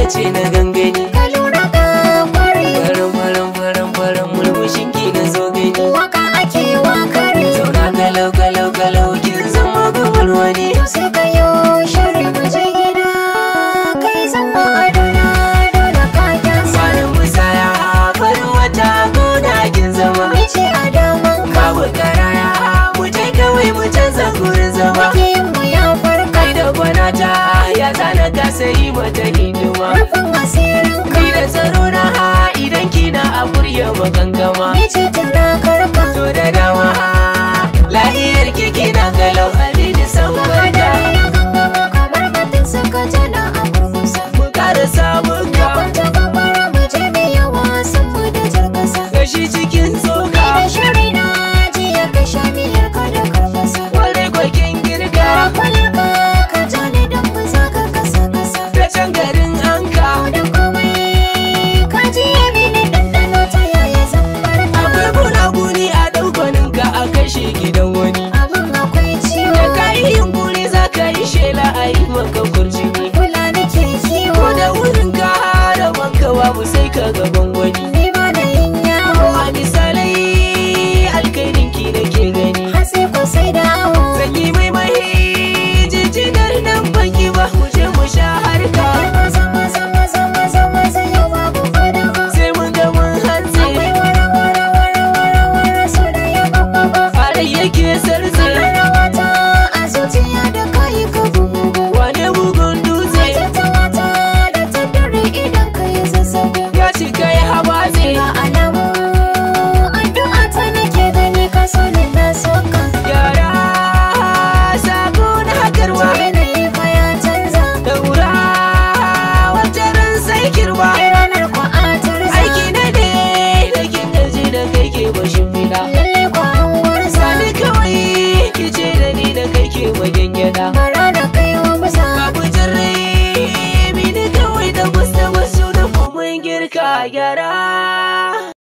ce na gangani ka lura ka kware faran faran faran faran murmushin ki na zo gani waka ake wa kare zauna galau galau galau kin zama gabar wani to sai ka yo shari mu je gida kai zama adona dole ka kyasa Sanin musaya farin wata gona kin zama Mice a daman ka babu karaya mu je kawai mu canza gurin zama Makiyin mu ya farka kai da gwanata ya zana ka sayi mata hidima Rufin asirin ka Ni da tsaro na idan kina a burya magangama Mice tana karka To da dama lahiyar ki kina galau alini san barka kamar batun suka jana a kurkusa Mu kara samun ka Kwanta kamara mu je mu yi wasan mu da jirgasa gashi cikin tsoka Da shiri na jiya ka sha miyar ka da karfasa Kwarai kwakin girka Kwalar ka ka ja ni don mu zaga kasa kasa da can garin anka Da komai ka ji ya mini ɗanɗano ta yaya zan barka Akwai gunaguni a ɗaukonin ka a kashe gidan wani Abin akwai ciwo Da ka yi yunkuri za ka yi shela a yi maka kurjini Kula nake kiwo Ko da wurin ka da banka babu sai ka gaban wani Ni ba da yin yawo A misalai alkairin ki da ke gani Har sai ko sai da awo Sanyi mai mai jijinar nan banki ba mu je mu sha harka Maza maza maza maza maza yau babu fadawa Sai mun ga mun hantsi Akwai wara wara wara wara wara so da ya babba Fara yake sarze Rawata a zuciya da kayi ka bugu Wane bugun dutse Wata wata da ta dare idan ka yi zazzabi ya cika ya habatse Ga alamu addu'a ta nake gani ka so ni na soka Yara sako na hakarwa Yanayi fa ya canza Daura wacce ran sai kirwa ranar kwa a tarza Aiki na ne da kin gaji da kai ke bashin fila Lalle kwa an gwarza Sani kawai ki ce da ni da kai ke wajen gyada Bara da kai wa musa Babu jirre mini kawai da gusta wasu da mun girka gyara